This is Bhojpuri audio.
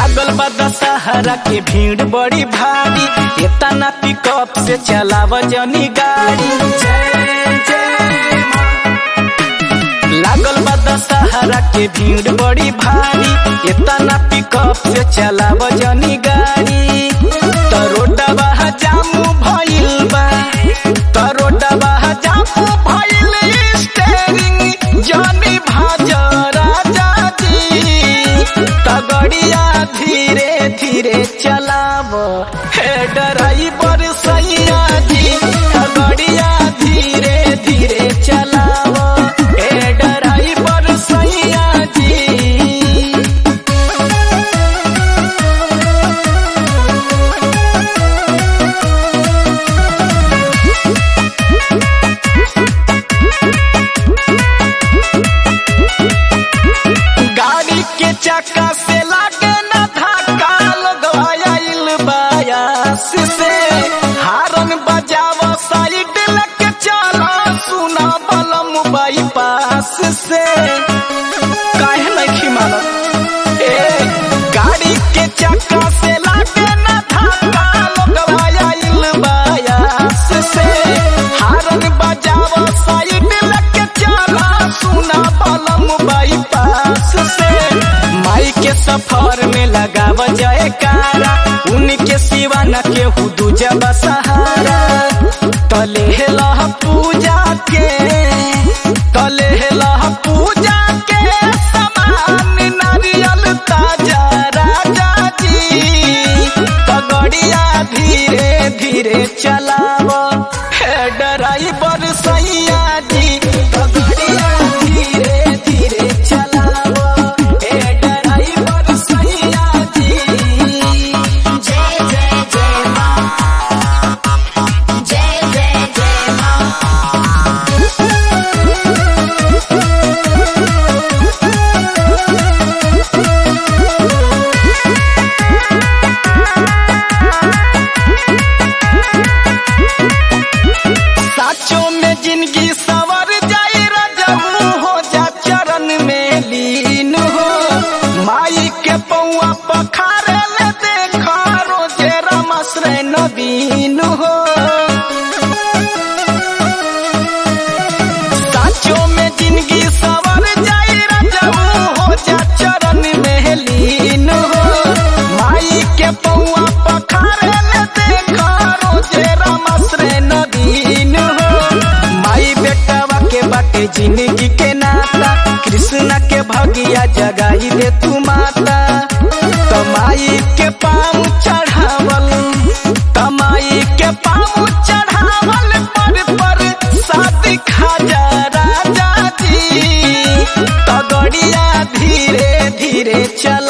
लागल बा दशहरा के भीड़ बड़ी भारी एतना पिकअप से चलाव जनी गाड़ी जय जय माँ। लागल बा दशहरा के भीड़ बड़ी भारी एतना पिकअप से चलाव जनी गाड़ी तरोडबा जामू भइल बा तरोडबा जामू भइल स्टेरिंग जनी भाज राजा जी तगड़िया धीरे धीरे चलाव हे ड्राइवर सैया जी तगड़िया धीरे धीरे चलाव हे ड्राइवर सैया जी गाड़ी के चक्का से लागे न धक्का लगवाइल बायास से हारन बजाव साइड लेके चला सुना बलम बाईपास से काहे नहीं मानत ए गाड़ी के चक्का से लागे न धक्का लगवाइल बायास से हारन बजाव साइड लेके चला सुना बलम बाईपास से माई के सफर में लगाव जाए कारा उनके सिवा न केहू दूजा बसहारा तले लह पूजा के तले लह पूजा के समान नारियल ताजा राजा जी पगड़िया धीरे धीरे चलाव हे ड्राइवर सैया जी पगड़िया धीरे धीरे चलाव हे ड्राइवर सैया जी जय जय जय माँ जय जय जय माँ साचों में जिंदगी सवर जाई रजऊ हो जा चरण में लीन हो माई के पौआ पखारे ले देखा रोजे रमश्रे नवीन हो साचों में जिंदगी सवर जाई रजऊ हो जा चरण में लीन हो माई के पौआ पखारे ले देखा रोजे रमश्रे नवीन हो माई बेटावा के बाटे जिंदगी के नाता कृष्णा के भगिया जगाई दे तू माता तमाई के पाँव चढ़ावल तमाई के पाँव चढ़ावल पर पर शादी खाजा राजा जी तगड़िया धीरे धीरे चल